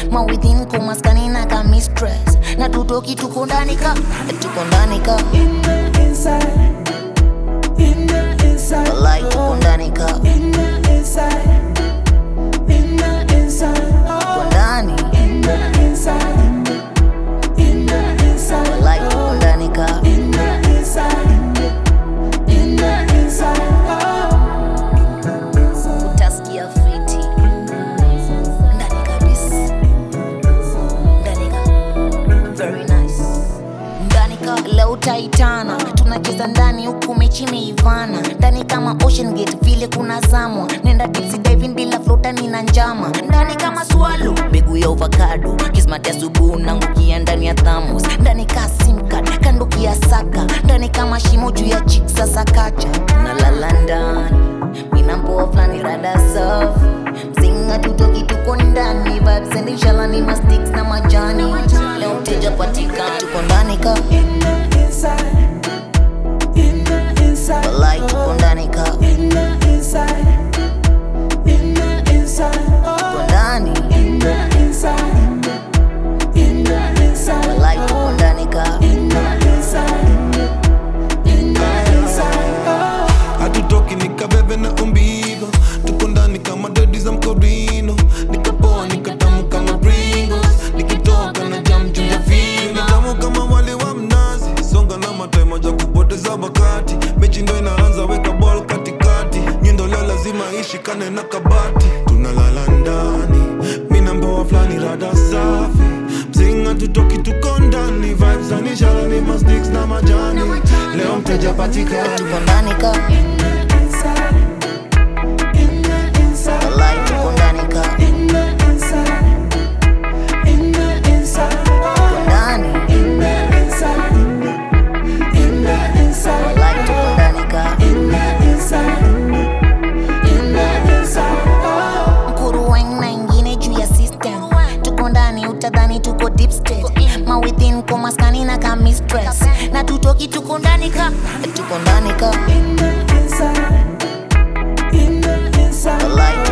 mawithin kumaskani na ka mistress na tutoki tuko ndani ka tuko ndani ka In the inside, in the inside, walai tuko ndani ka in the inside, in the inside, tuko oh, ndani in the inside, in the inside, walai tuko ndani ka in the inside, in the inside, oh. utasikia fiti ndani kabisa ndani ka very nice ndani ka leo utaitana tunacheza ndani huku mechi imeivana ndani kama ocean gate vile kuna zamwa nenda dipsy diving bila flota nina njama ndani kama swalo mbegu ya ovakado kismati asubuhi nangukia ndani ya thamos ndani ka simcard kandukia saka ndani kama shimo juu ya chik sasa kacha nalala ndani minampoa flani rada safi mzinga tutoki tuko ndani vibes and inshallah ni mastiks na majani leo mteja patika tuko ndani ka In the inside, in the inside, walai tuko ndani ka in the inside, in the inside, tuko oh, ndani in the inside, in the inside, walai tuko ndani ka in the inside, in the inside, oh. hatutoki nikabebe na umbigo tuko ndani kama dedi za mkorino nikapoa nikatamu kama pringos nikitoka na jam juu ya fini tamu kama wali wa mnazi songa na matai moja kupoteza wakati mechi ndo inaanza weka ball katikati nyundo leo lazima ishikane na kabati tunalala ndani mina mboa flani rada safi mzinga tutoki tuko ndani vibes anishara ni masticks na majani leo mteja patikani tuko ndani ka In the inside, in the inside, walai tuko ndani ka in the inside, in the inside, tuko oh, ndani in the inside, in the inside, walai tuko ndani ka in the inside, in the inside, oh. mkuruwen na ingine juu ya system tuko ndani utadhani tuko deep state mawithin kumaskani na ka mistress na tutoki tuko ndani ka tuko ndani ka In the inside, in the inside, walai